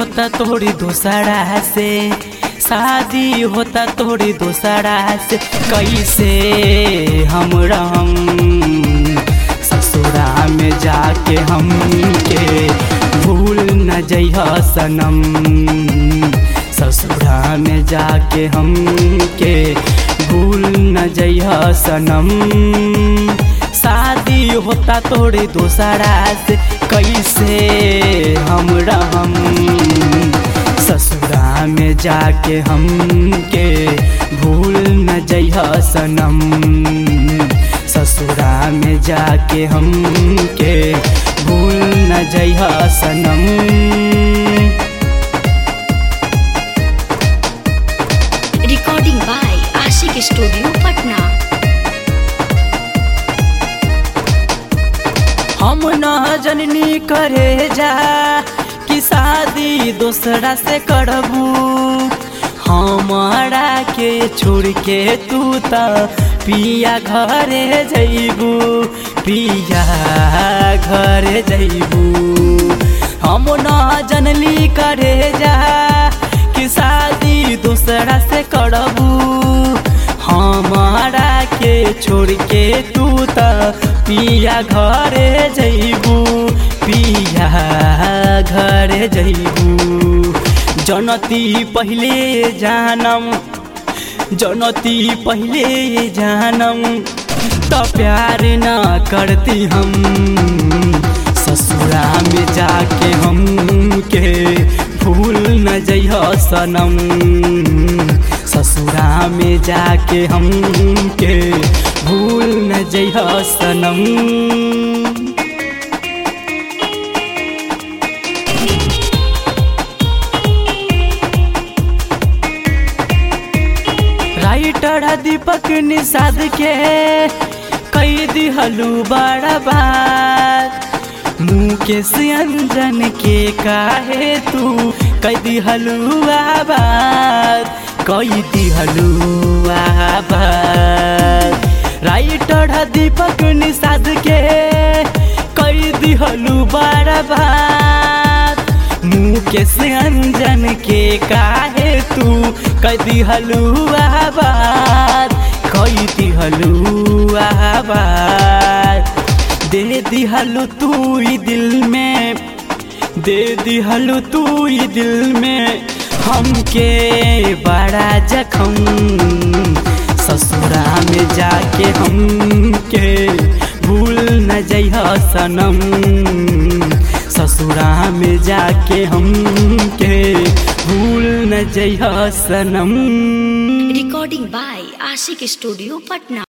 होता तोड़ी दोसरा से शादी होता तोड़ी दोसरा से कैसे हम रहम ससुरा में जाके हम के भूल न जइह सनम ससुरा में जाके हम के भूल न जइह सनम शादी होता तोड़े दोसरा से कैसे हम रहम ससुरा में जाके हम के भूल न जइह सनम ससुरा में जाके हम के भूल न जइह सनम Recording by Ashik Studio, Patna. हम न जननी करे जा कि शादी दूसरा से करबू हमारा के छोड़ के तू त पिया घरे जइबू पिया घरे जइबू हम न जनली करे जा कि शादी दूसरा से करबू हमारा के छोड़ के तू त पिया घरे जइबू पिया घरे जइबू जनती पहिले जानम जनती पहिले जानम त प्यार न करती हम ससुरा में जाके हम के भूल न जइह सनम ससुरा में जाके हम के भूल न जइह सनम राइटर दीपक निषाद के कई दिहलू बड़ा बात मुकेश अंजन के काहे तू कई दिहलू आबाद कई दिहलू आबाद राइटर दीपक निषाद के कई दिहलू बड़ा बात मुकेश अंजन के काहे तू कई दिहलू आबाद कई दिहलू आबाद दे दिहलू तू ई दिल में दे दिहलू तू ई दिल में हमके बड़ा जखम ससुरा में जाके हमके भूल न जइह सनम ससुरा में जाके हमके भूल न जइह सनम Recording by Ashik Studio, Patna.